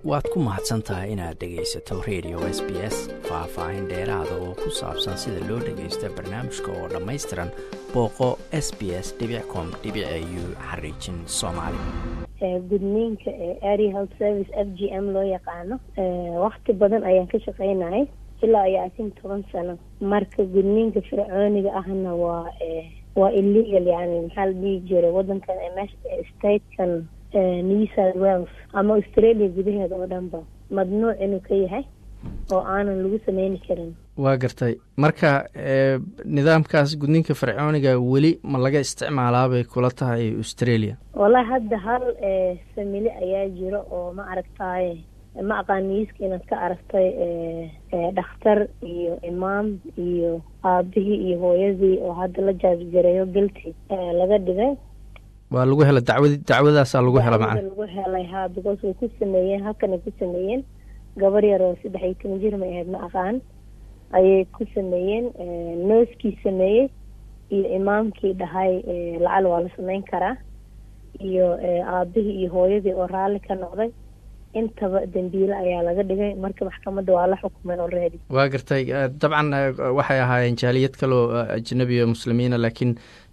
waad ku mahadsan tahay inaad dhegaysato radio s b s faah-faahin dheeraada oo ku saabsan sida loo dhagaysta barnaamijka oo dhammaystiran booqo s b s com u xariijin soomaali gudniinka area health service f g m loo yaqaano wakti badan ayaan ka shaqeynayay ilaa iyo asin toban sano marka gudniinka fircooniga ahna waa waa illegal yani maxaa la dhihi jiray wadankan statekan new south wales ama australia gudaheeda oo dhanba madnuuc inuu ka yahay oo aanan lagu sameyni karin waa gartay marka nidaamkaas gudniinka fircooniga weli ma laga isticmaalaa bay kula tahay australia wallahi hadda hal famili ayaa jiro oo ma aragtaaye ma aqaan niiska inaad ka aragtay dhakhtar iyo imaam iyo aabihii iyo hooyadii oo hadda la jaajgareeyo galti laga dhigay waa lagu hela dacwad dacwadaasaa lagu hela macna lagu helay ha because way ku sameeyeen halkanay ku sameeyeen gabar yar oo saddex iyo toban jir may ahayd ma aqaan ayay ku sameeyeen nooskii sameeyey iyo imaamkii dhahay lacal waa la sameyn karaa iyo aabihii iyo hooyadii oo raalli ka noqday intaba dembiile ayaa laga dhigay marka maxkamadda waa la xukumay already waa gartay dabcan waxay ahaayeen jaaliyad kaloo ajnabi o muslimiina laakiin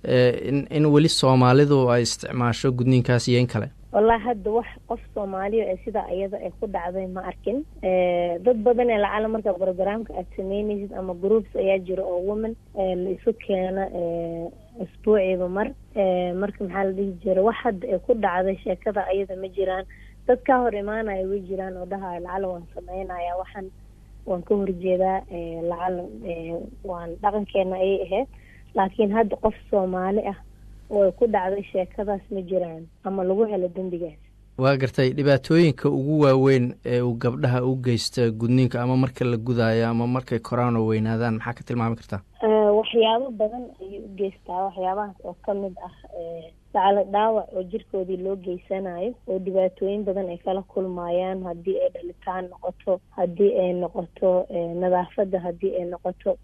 in in weli soomaalidu ay isticmaasho gudniinkaas iyo in kale wallahi hadda wax qof soomaaliya ee sidaa iyada ay ku dhacday ma arkin dad badan ee lacala marka brogramka aad sameyneysid ama groups ayaa jira oo woman la isu keena isbuuciiba mar marka maxaa la dhihi jira wax hadda ay ku dhacday sheekada ayada ma jiraan dad ka hor imaanaya way jiraan oo dhahayo lacala waan sameynaya waxaan waan ka horjeedaa lacala waan dhaqankeena ayay ahayd laakiin hadda qof soomaali ah oo ay ku dhacday sheekadaas ma jiraan ama lagu helo dembigaas waa gartay dhibaatooyinka ugu waaweyn ee uu gabdhaha u geysta gudniinka ama marka la gudaayo ama markay koraan oo weynaadaan maxaa ka tilmaami kartaa waxyaabo badan ayay u geystaa waxyaabahaas oo kamid ah lacala dhaawac oo jirkoodii loo geysanayo oo dhibaatooyin badan ay kala kulmayaan haddii ay dhalitaan noqoto haddii ay noqoto nadaafadda haddii ay noqoto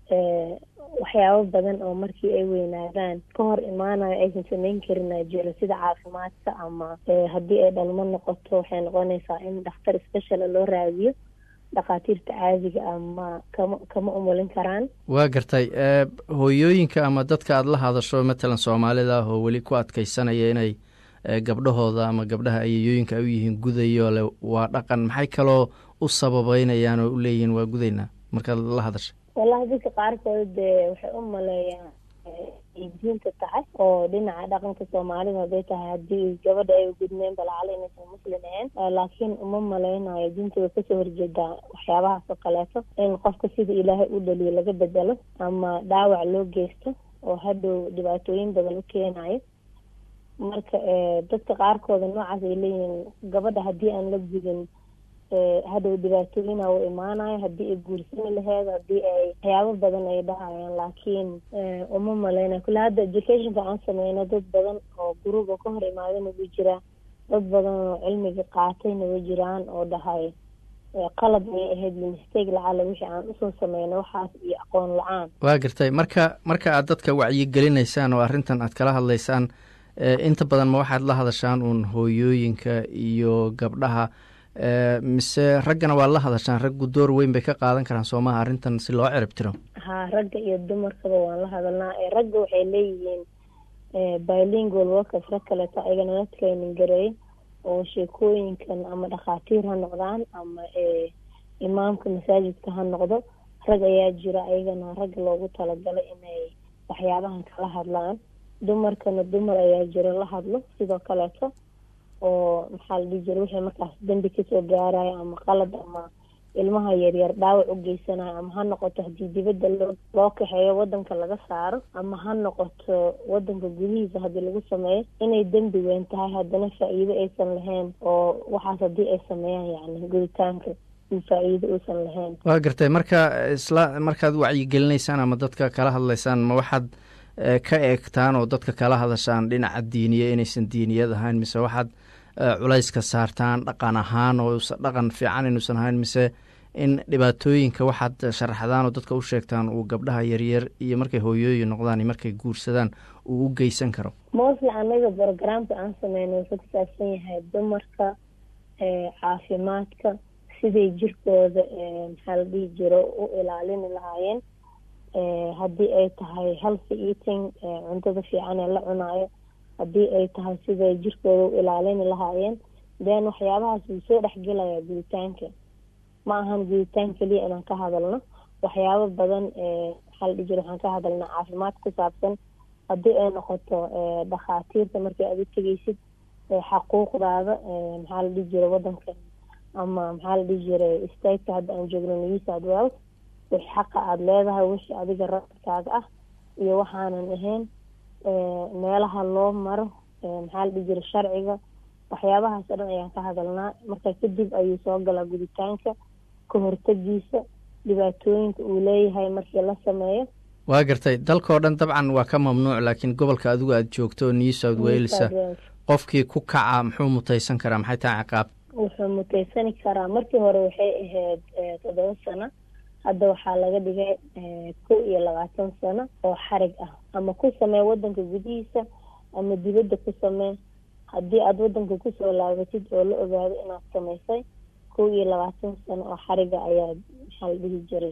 waxyaabo badan oo markii ay weynaadaan ka hor imaanayo aysan sameyn karin aa jiro sida caafimaadka ama haddii ay dhalmo noqoto waxay noqonaysaa in dhakhtar speciala loo raadiyo dhakhaatiirta caadiga ama kama kama umulin karaan waa gartay hooyooyinka ama dadka aada la hadasho matalan soomaalida ah oo weli ku adkeysanaya inay gabdhahooda ama gabdhaha ayayooyinka ay u yihiin gudayo le waa dhaqan maxay kaloo u sababeynayaan oo u leeyihiin waa gudaynaa markaad la hadasha wallahi dadka qaarkood dee waxay u maleeyaan diinta tahay oo dhinaca dhaqanka soomaalida haday tahay haddii gabadha ay gudmeen balacala inaysan muslim ahayn laakiin uma maleynayo diinta way kasoo horjeedaa waxyaabahaas oo kaleeto in qofka sida ilaahay u dhaliyo laga bedelo ama dhaawac loo geysto oo hadhow dhibaatooyin badan u keenayo marka dadka qaarkooda noocaas ay leeyihiin gabadha haddii aan la gudin hadhow dhibaatooyina u imaanayo haddii ay guursani laheyd haddii ay waxyaabo badan ay dhahayaan laakiin uma maleynayo kule hadda educationka aan sameyno dad badan oo guruub oo ka hor imaadana way jiraan dad badan oo cilmiga qaatayna way jiraan oo dhahay qalab ayay ahayd mistake lacala wixii aan usoo sameyno waxaas iyo aqoon la-aan waa gartay marka marka aad dadka wacyigelinaysaan oo arrintan aad kala hadlaysaan inta badan ma waxaad la hadashaan uun hooyooyinka iyo gabdhaha mise raggana waa la hadashaan raggu door weyn bay ka qaadan karaan soomaha arrintan si loo cirib tiro ha ragga iyo dumarkaba waan la hadalnaa ragga waxay leeyihiin bilingual workers rag kaleeto ayagana la training gareey oo sheekooyinkan ama dhakhaatiir ha noqdaan ama imaamka masaajidka ha noqdo rag ayaa jira ayagana ragga loogu talagalay inay waxyaabahan kala hadlaan dumarkana dumar ayaa jira la hadlo sidoo kaleeto oo maxaa la dhihi jira wixii markaas dembi kasoo gaarayo ama qalad ama ilmaha yaryar dhaawac u geysanayo ama ha noqoto haddii dibadda loo loo kaxeeyo wadanka laga saaro ama ha noqoto wadanka gudihiisa haddii lagu sameeyo inay dembi weyn tahay haddana faa-iido aysan lahayn oo waxaas haddii ay sameeyaan yacni guditaanka faa-iido uusan lahayn waa gartay marka isla markaad wacyigelinaysaan ama dadka kala hadlaysaan ma waxaad ka eegtaan oo dadka kala hadashaan dhinaca diiniya inaysan diiniyad ahayn mise waxaad culayska saartaan dhaqan ahaan oo dhaqan fiican inuusan ahayn mise in dhibaatooyinka waxaad sharaxdaan oo dadka u sheegtaan uu gabdhaha yaryar iyo markay hooyooyin noqdaan iyo markay guursadaan uu u geysan karo mostly anaga brogramka aan sameyno wuxuu ku saabsan yahay dumarka caafimaadka siday jirkooda maxaa la dhihi jiro u ilaalini lahaayeen haddii ay tahay healthy eating cuntada fiican ee la cunaayo haddii ay tahay siday jirkooda u ilaalini lahaayeen then waxyaabahaas wuu soo dhexgelayaa guditaanka ma ahan guditaan keliya inaan ka hadalno waxyaabo badan maxaa la dhihi jira waxaan ka hadalnaa caafimaad ku saabsan haddii ay noqoto dhakhaatiirta markii aad u tegeysid xaquuqdaada maxaa la dhihi jiray wadanka ama maxaa la dhihi jiray stateka hadda aan joogno new south wales wix xaqa aada leedahay wixii adiga radkaaga ah iyo waxaanan ahayn meelaha loo maro maxaa la dhihi jiray sharciga waxyaabahaas o dhan ayaan ka hadalnaa marka kadib ayuu soo galaa guditaanka ka hortagiisa dhibaatooyinka uu leeyahay markii la sameeyo waa gartay dalkao dhan dabcan waa ka mamnuuc laakiin gobolka adigu aada joogto new south wales qofkii ku kaca muxuu mutaysan karaa maxay tahay ciqaab wuxuu mutaysani karaa markii hore waxay ahayd toddoba sano hadda waxaa laga dhigay kow iyo labaatan sano oo xarig ah ama ku samee wadanka gudihiisa ama dibadda ku samee haddii aada wadanka kusoo laabatid oo la ogaado inaad samaysay kow iyo labaatan sano oo xariga ayaa maxaa la dhihi jiray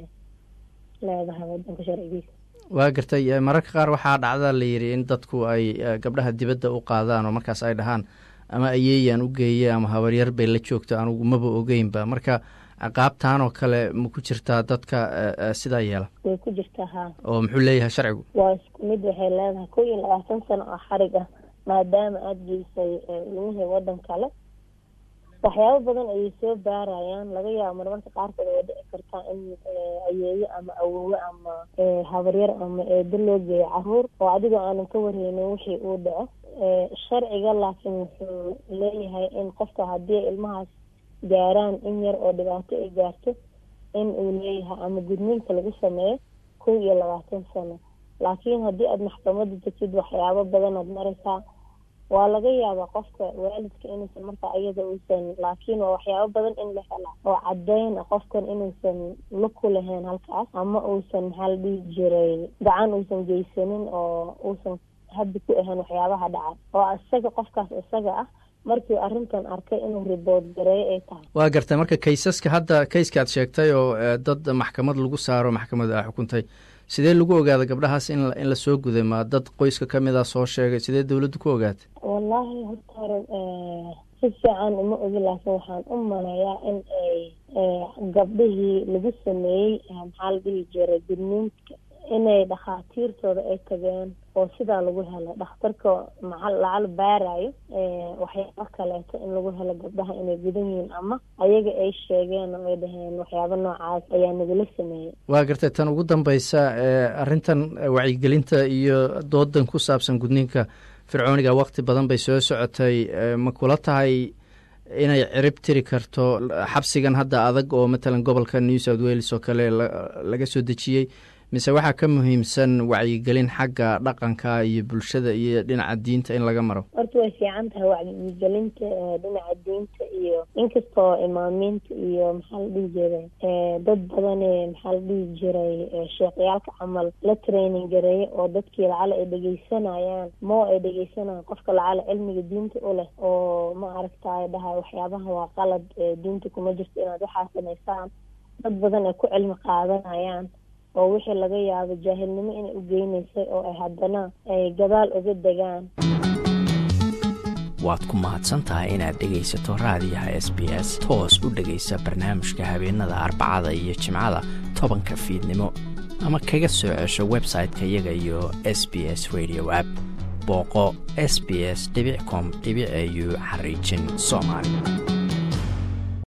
leedahay wadanka sharcigiisa waa gartay mararka qaar waxaa dhacda la yidhi in dadku ay gabdhaha dibadda u qaadaan oo markaas ay dhahaan ama ayeeyaan u geeye ama habaryar bay la joogto anugu maba ogeynba marka qaabtaan oo kale ma ku jirtaa dadka sidaa yeela way ku jirtaa ha oo muxuu leeyahay sharcigu waa isku mid waxay leedahay kow iyo labaatan sano oo xarig ah maadaama aada geysay ilmihii wadan kale waxyaabo badan ayay soo baarayaan laga yaabo marmarka qaarkood way dhici kartaa in ayeeyo ama awowe ama habaryar ama eedo loo geeyo caruur oo adigoo aanan ka wareynin wixii uu dhaco sharciga laakiin wuxuu leeyahay in qofka haddii ilmahaas gaaraan in yar oo dhibaato ay gaarto in uu leeyahay ama gudniinka lagu sameeyo kow iyo labaatan sano laakiin haddii aada maxkamada degtid waxyaabo badan aad maraysaa waa laga yaabaa qofka waalidka inuusan markaa iyada uusan laakiin waa waxyaabo badan in la helaa oo caddeyn qofkan inuusan la ku lahayn halkaas ama uusan maxaa la dhihi jiray gacan uusan geysanin oo uusan haddi ku ahayn waxyaabaha dhaca oo isaga qofkaas isaga ah markii arrintan arkay inuu ribood gareeyo ay tahay waa gartay marka kaysaska hadda kayska aad sheegtay oo dad maxkamad lagu saaro maxkamad a xukuntay sidee lagu ogaada gabdhahaas in in lasoo guday ma dad qoyska ka mid a soo sheegay sidee dawladdu ku ogaatay wallaahi horta hore si fiican uma ogi laakiin waxaan u maleeyaa in ay gabdhihii lagu sameeyey maxaa la dhihi jiray gudniinka inay dhakhaatiirtooda ay tageen oo sidaa lagu helo dhakhtarka maca lacal baarayo waxyaabo kaleeto in lagu helo gabdhaha inay gudan yihiin ama ayaga ay sheegeen oo ay dhaheen waxyaabo noocaas ayaa nagula sameeyey waa gartay tan ugu dambeysa arrintan wacyigelinta iyo doodan ku saabsan gudniinka fircooniga waqti badan bay soo socotay ma kula tahay inay cirib tiri karto xabsigan hadda adag oo matalan gobolka new south wales oo kale laga soo dejiyey mise waxaa ka muhiimsan wacyigelin xagga dhaqanka iyo bulshada iyo dhinaca diinta in laga maro horta way fiican tahay wacyigelinta dhinaca diinta iyo inkastoo imaamiinta iyo maxaa la dhihi jiray dad badane maxaa la dhihi jiray sheekhyaalka camal la training gareeya oo dadkii lacala ay dhegeysanayaan moo ay dhegeysanayaan qofka lacala cilmiga diinta u leh oo ma aragtaay dhahay waxyaabaha waa qalad diinta kuma jirto inaad waxaa samaysaan dad badan ay ku cilmi qaadanayaan oo wixii laga yaabo jaahilnimo inay u geynaysay oo ay haddana ay gadaal uga degaan waad ku mahadsan tahay inaad dhegaysato raadiyaha s b s toos u dhegaysa barnaamijka habeenada arbacada iyo jimcada tobanka fiidnimo ama kaga soo cesho website-ka iyaga iyo s b s radio app booqo s b s com au xariijin soomaali